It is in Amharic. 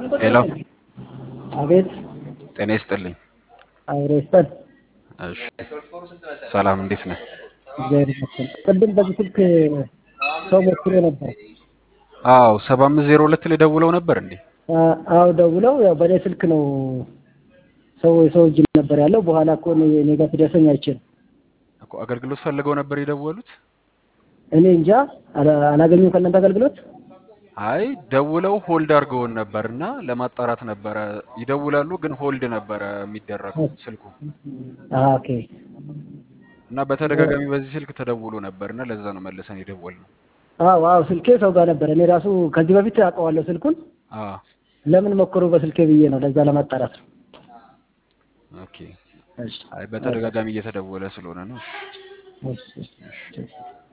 ሄሎ አቤት ጤና ይስጥልኝ። አብሮ ይስጠን። እሺ ሰላም፣ እንዴት ነህ? እግዚአብሔር ይመስገን። ቅድም በዚህ ስልክ ሰው ሞክሮ ነበር። አዎ ሰባ አምስት ዜሮ ሁለት ላይ ደውለው ነበር እንዴ? አ- አዎ ደውለው ያው በእኔ ስልክ ነው ሰው የሰው እጅ ነበር ያለው። በኋላ እኮ እኔ እኔ ጋር ሲደርሰኝ አይችልም። እኮ አገልግሎት ፈልገው ነበር የደወሉት? እኔ እንጃ አላ- አላገኙም ከእናንተ አገልግሎት። አይ ደውለው ሆልድ አድርገውን ነበር እና ለማጣራት ነበረ። ይደውላሉ ግን ሆልድ ነበረ የሚደረገው ስልኩ አዎ፣ ኦኬ እና በተደጋጋሚ በዚህ ስልክ ተደውሎ ነበር እና ለዛ ነው መልሰን የደወልነው። አዎ አዎ ስልኬ ሰው ጋር ነበር። እኔ ራሱ ከዚህ በፊት አውቀዋለሁ ስልኩን። አዎ ለምን ሞክሩ በስልኬ ብዬ ነው ለዛ ለማጣራት ነው። ኦኬ። እሺ አይ በተደጋጋሚ እየተደወለ ስለሆነ ነው። እሺ እሺ